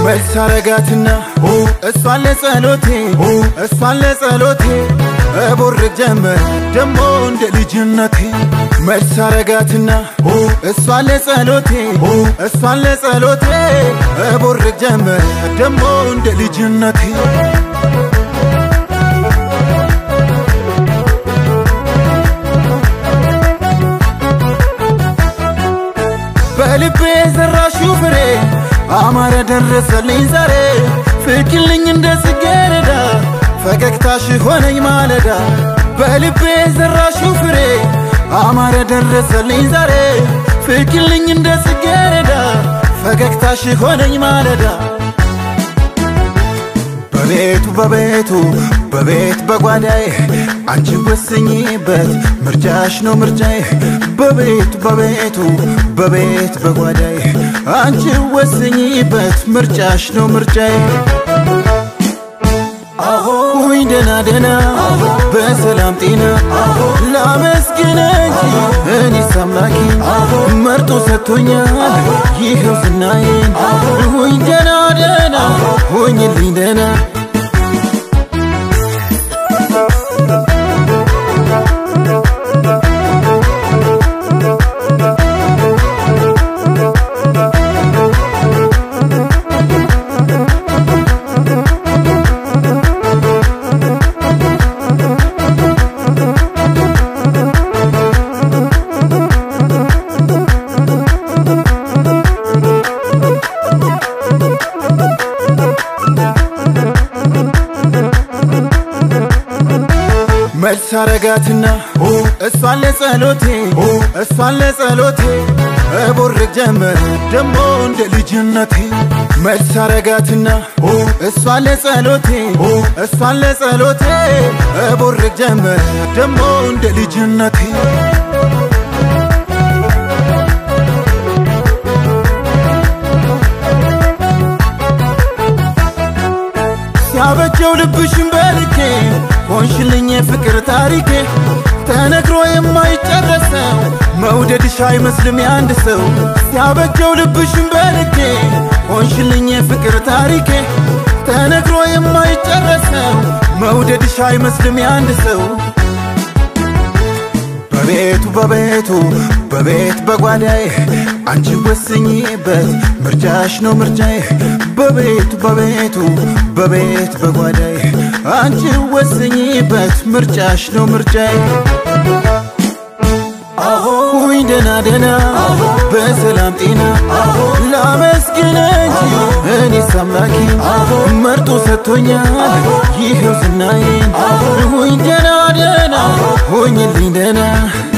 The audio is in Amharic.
መልስ አረጋትና እሷን ለጸሎቴ እሷን ለጸሎቴ እቦርቅ ጀመር ደሞ እንደ ልጅነቴ መልስ አረጋትና እሷን ለጸሎቴ እሷን ለጸሎቴ እቦርቅ ጀመር ደሞ እንደ ልጅነቴ በልቤ የዘራሽው ፍሬ አማረ ደረሰልኝ ዛሬ ፍቅልኝ እንደ ጽጌረዳ ፈገግታሽ ሆነኝ ማለዳ በልቤ የዘራሽው ፍሬ አማረ ደረሰልኝ ዛሬ ፍቅልኝ እንደ ጽጌረዳ ፈገግታሽ ሆነኝ ማለዳ በቤቱ በቤቱ በቤት በጓዳዬ አንቺ ወስኝበት ምርጫሽ ነው ምርጫዬ በቤቱ በቤቱ በቤት በጓዳዬ አንቺ ወስኝበት ምርጫሽ ነው ምርጫዬ ሁኝ ደና ደና በሰላም ጤና ላመስግን እንጂ እኔስ አምላኬ መርጦ ሰጥቶኛል ይኸው ዝናዬን ሁኝ ደና ደና ሁኝልኝ ደና መልስ አረጋትና እሷን ለጸሎቴ እሷን ለጸሎቴ እቦርቅ ጀመር ደሞ እንደ ልጅነቴ መልስ አረጋትና እሷን ለጸሎቴ እሷን ለጸሎቴ እቦርቅ ጀመር ደሞ እንደ ልጅነቴ ሲያበጀው ልብሽን በልኬ ሆንሽልኝ የፍቅር ታሪኬ ተነግሮ የማይጨረሰው መውደድሽ አይመስልም የአንድ ሰው ሲያበጀው ልብሽን በልኬ ሆንሽልኝ የፍቅር ታሪኬ ተነግሮ የማይጨረሰው መውደድሽ አይመስልም የአንድ ሰው በቤቱ በቤቱ በቤት በጓዳዬ አንቺ ወስኝበት ምርጫሽ ነው ምርጫዬ በቤቱ በቤቱ በቤት በጓዳዬ አንቺ ወስኝበት ምርጫሽ ነው ምርጫዬ ሁኝ ደና ደና በሰላም ጤና ላመስግን እንጂ እኔስ አምላኬ መርጦ ሰጥቶኛል ይኸው ዝናዬን ሁኝ ደና ደና ሁኝልኝ ደና